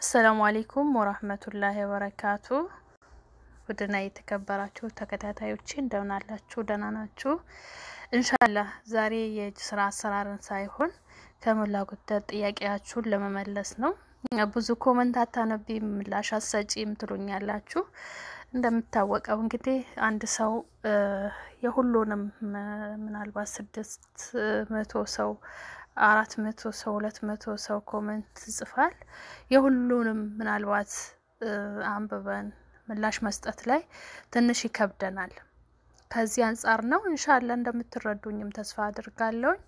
አሰላሙ አሌይኩም ወራህመቱላሂ ወበረካቱ። ውድና የተከበራችሁ ተከታታዮቼ እንደምን አላችሁ? ደህና ናችሁ? እንሻላህ ዛሬ የእጅ ስራ አሰራርን ሳይሆን ከሞላ ጎደል ጥያቄያችሁን ለመመለስ ነው። ብዙ ኮመንት አታነቢ ምላሽ አሰጪም ትሉኛላችሁ። እንደምታወቀው እንግዲህ አንድ ሰው የሁሉንም ምናልባት ስድስት መቶ ሰው አራት መቶ ሰው ሁለት መቶ ሰው ኮመንት ጽፋል። የሁሉንም ምናልባት አንብበን ምላሽ መስጠት ላይ ትንሽ ይከብደናል። ከዚህ አንጻር ነው እንሻላ እንደምትረዱኝም ተስፋ አድርጋለሁኝ።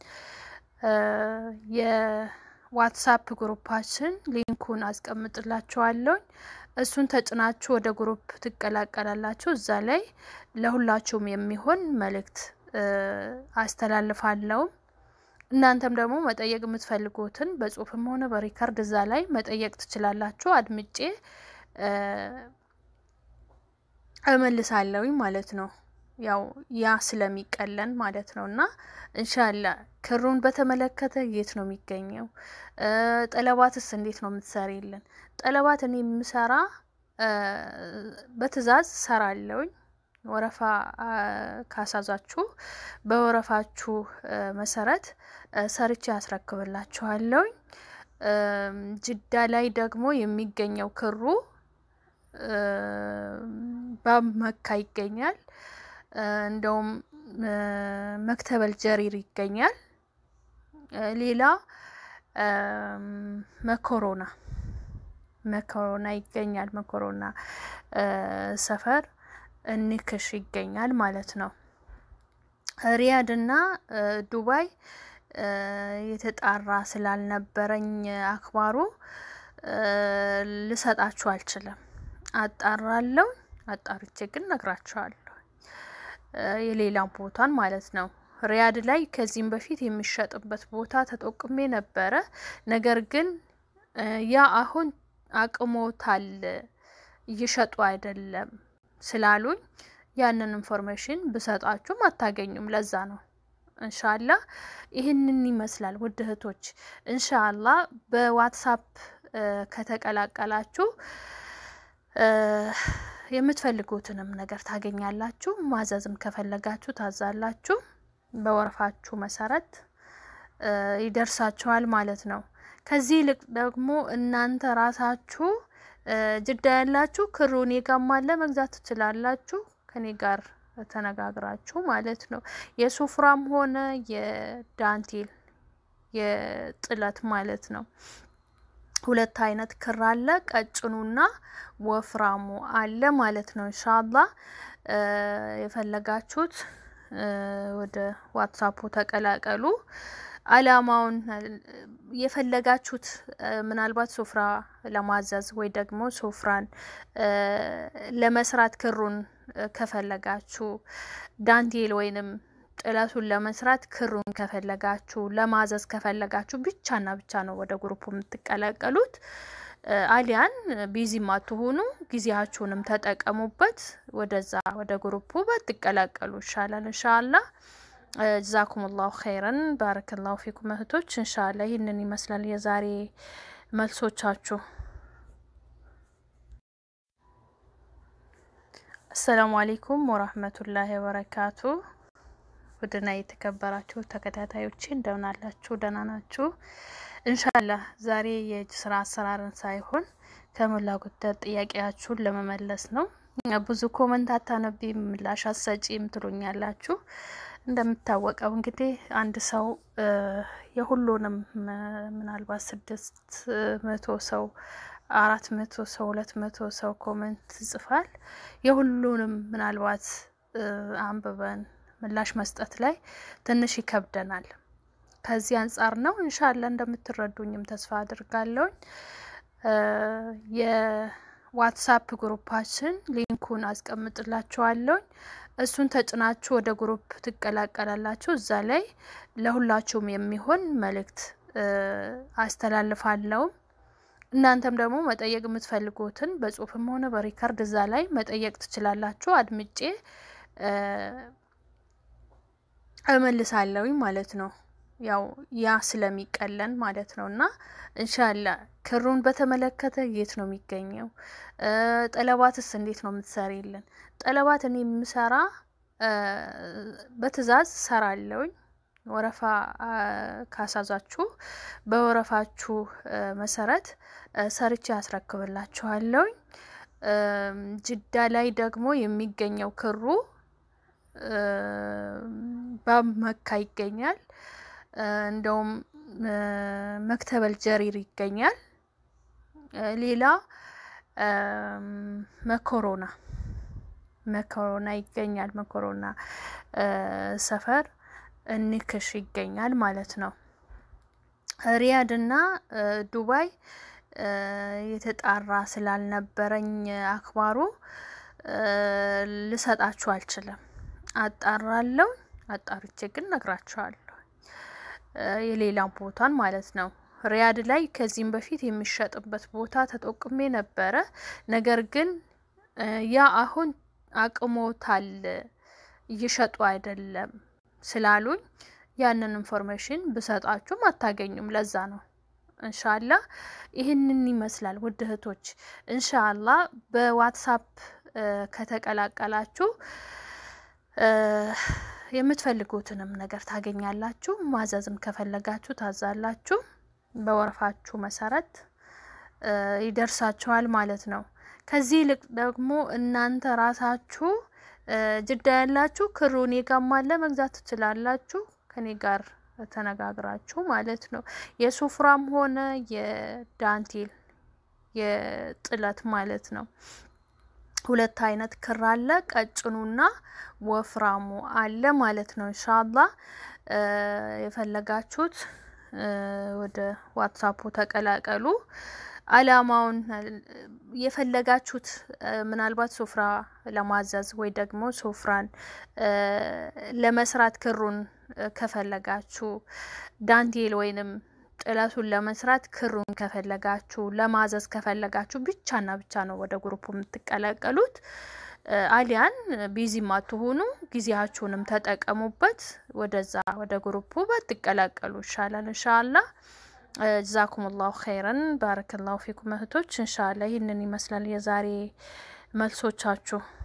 የዋትሳፕ ግሩፓችን ሊንኩን አስቀምጥላችኋለሁኝ። እሱን ተጭናችሁ ወደ ግሩፕ ትቀላቀላላችሁ። እዛ ላይ ለሁላችሁም የሚሆን መልእክት አስተላልፋለሁም። እናንተም ደግሞ መጠየቅ የምትፈልጉትን በጽሁፍም ሆነ በሪከርድ እዛ ላይ መጠየቅ ትችላላችሁ። አድምጬ እመልሳለሁኝ ማለት ነው። ያው ያ ስለሚቀለን ማለት ነው። እና እንሻላ ክሩን በተመለከተ የት ነው የሚገኘው? ጠለባትስ እንዴት ነው የምትሰሪልን? ጠለባት እኔ የምሰራ በትዕዛዝ ሰራለሁኝ። ወረፋ ካሳዛችሁ በወረፋችሁ መሰረት ሰርቼ ያስረክብላችኋለሁኝ። ጅዳ ላይ ደግሞ የሚገኘው ክሩ በመካ ይገኛል። እንደውም መክተበል ጀሪር ይገኛል። ሌላ መኮሮና መኮሮና ይገኛል። መኮሮና ሰፈር እንክሽ ይገኛል ማለት ነው። ሪያድ እና ዱባይ የተጣራ ስላልነበረኝ አክባሩ ልሰጣችሁ አልችልም። አጣራለሁ። አጣርቼ ግን ነግራችኋለሁ። የሌላም ቦታን ማለት ነው። ሪያድ ላይ ከዚህም በፊት የሚሸጥበት ቦታ ተጠቁሜ ነበረ። ነገር ግን ያ አሁን አቅሞታል እየሸጡ አይደለም ስላሉኝ ያንን ኢንፎርሜሽን ብሰጣችሁም አታገኙም። ለዛ ነው እንሻላ ይህንን ይመስላል ውድ እህቶች። እንሻላ በዋትሳፕ ከተቀላቀላችሁ የምትፈልጉትንም ነገር ታገኛላችሁ። ማዘዝም ከፈለጋችሁ ታዛላችሁ። በወረፋችሁ መሰረት ይደርሳችኋል ማለት ነው። ከዚህ ይልቅ ደግሞ እናንተ ራሳችሁ ጅዳ ያላችሁ ክሩ እኔ ጋም አለ መግዛት ትችላላችሁ። ከኔ ጋር ተነጋግራችሁ ማለት ነው። የሱፍራም ሆነ የዳንቴል የጥለት ማለት ነው። ሁለት አይነት ክር አለ። ቀጭኑና ወፍራሙ አለ ማለት ነው። እንሻላ የፈለጋችሁት ወደ ዋትሳፑ ተቀላቀሉ። አላማውን የፈለጋችሁት ምናልባት ሱፍራ ለማዘዝ ወይ ደግሞ ሱፍራን ለመስራት ክሩን ከፈለጋችሁ ዳንቴል ወይንም ጥለቱን ለመስራት ክሩን ከፈለጋችሁ ለማዘዝ ከፈለጋችሁ ብቻና ብቻ ነው ወደ ግሩፑ የምትቀላቀሉት። አሊያን ቢዚም አትሆኑ፣ ጊዜያችሁንም ተጠቀሙበት። ወደዛ ወደ ግሩፑ ባትቀላቀሉ ይሻላል። እንሻላ ጀዛኩም ላሁ ኸይረን ባረከላሁ ፊኩም እህቶች። እንሻላ ይህንን ይመስላል የዛሬ መልሶቻችሁ። አሰላሙ አሌይኩም ወራህመቱላሂ ወበረካቱ። ውድና የተከበራችሁ ተከታታዮቼ እንደምን አላችሁ? ደህና ናችሁ? እንሻላህ ዛሬ የእጅ ስራ አሰራርን ሳይሆን ከሞላ ጎደል ጥያቄያችሁን ለመመለስ ነው። ብዙ ኮመንት አታነቢ ምላሽ አሰጪም ትሉኛላችሁ። እንደምታወቀው እንግዲህ አንድ ሰው የሁሉንም ምናልባት ስድስት መቶ ሰው አራት መቶ ሰው ሁለት መቶ ሰው ኮመንት ጽፋል። የሁሉንም ምናልባት አንብበን ምላሽ መስጠት ላይ ትንሽ ይከብደናል። ከዚህ አንጻር ነው እንሻላ እንደምትረዱኝም ተስፋ አድርጋለሁኝ። የዋትሳፕ ግሩፓችን ሊንኩን አስቀምጥላችኋለሁኝ። እሱን ተጭናችሁ ወደ ግሩፕ ትቀላቀላላችሁ። እዛ ላይ ለሁላችሁም የሚሆን መልእክት አስተላልፋለሁም። እናንተም ደግሞ መጠየቅ የምትፈልጉትን በጽሁፍም ሆነ በሪከርድ እዛ ላይ መጠየቅ ትችላላችሁ። አድምጬ እመልሳለሁኝ ማለት ነው። ያው ያ ስለሚቀለን ማለት ነው። እና እንሻላ ክሩን በተመለከተ የት ነው የሚገኘው? ጠለባትስ እንዴት ነው የምትሰሪልን? ጠለባት እኔ የምሰራ በትዕዛዝ ሰራለውኝ። ወረፋ ካሳዛችሁ በወረፋችሁ መሰረት ሰርቼ ያስረክብላችኋለውኝ። ጅዳ ላይ ደግሞ የሚገኘው ክሩ በመካ ይገኛል። እንደውም መክተበል ጀሪር ይገኛል። ሌላ መኮሮና መኮሮና ይገኛል። መኮሮና ሰፈር እንክሽ ይገኛል ማለት ነው። ሪያድ እና ዱባይ የተጣራ ስላልነበረኝ አክባሩ ልሰጣችሁ አልችልም። አጣራለሁ። አጣርቼ ግን ነግራችኋለሁ። የሌላም ቦታን ማለት ነው። ሪያድ ላይ ከዚህም በፊት የሚሸጥበት ቦታ ተጠቁሜ ነበረ። ነገር ግን ያ አሁን አቅሞታል እየሸጡ አይደለም ስላሉኝ ያንን ኢንፎርሜሽን ብሰጣችሁም አታገኙም። ለዛ ነው እንሻላ ይህንን ይመስላል ውድ እህቶች። እንሻላ በዋትሳፕ ከተቀላቀላችሁ የምትፈልጉትንም ነገር ታገኛላችሁ። ማዘዝም ከፈለጋችሁ ታዛላችሁ። በወረፋችሁ መሰረት ይደርሳችኋል ማለት ነው። ከዚህ ይልቅ ደግሞ እናንተ ራሳችሁ ጅዳ ያላችሁ ክሩ እኔ ጋም አለ መግዛት ትችላላችሁ። ከኔ ጋር ተነጋግራችሁ ማለት ነው። የሱፍራም ሆነ የዳንቴል የጥለት ማለት ነው። ሁለት አይነት ክር አለ። ቀጭኑና ወፍራሙ አለ ማለት ነው። እንሻላ የፈለጋችሁት ወደ ዋትሳፑ ተቀላቀሉ። አላማውን የፈለጋችሁት ምናልባት ሱፍራ ለማዘዝ ወይ ደግሞ ሱፍራን ለመስራት ክሩን ከፈለጋችሁ ዳንቴል ወይንም ጥለቱን ለመስራት ክሩን ከፈለጋችሁ ለማዘዝ ከፈለጋችሁ ብቻና ብቻ ነው ወደ ግሩፑ የምትቀላቀሉት። አሊያን ቢዚ ማትሆኑ ጊዜያችሁንም ተጠቀሙበት። ወደዛ ወደ ግሩፑ ባትቀላቀሉ ይሻላል። እንሻላ ጀዛኩም ላሁ ኸይረን ባረከላሁ ፊኩም እህቶች። እንሻላ ይህንን ይመስላል የዛሬ መልሶቻችሁ።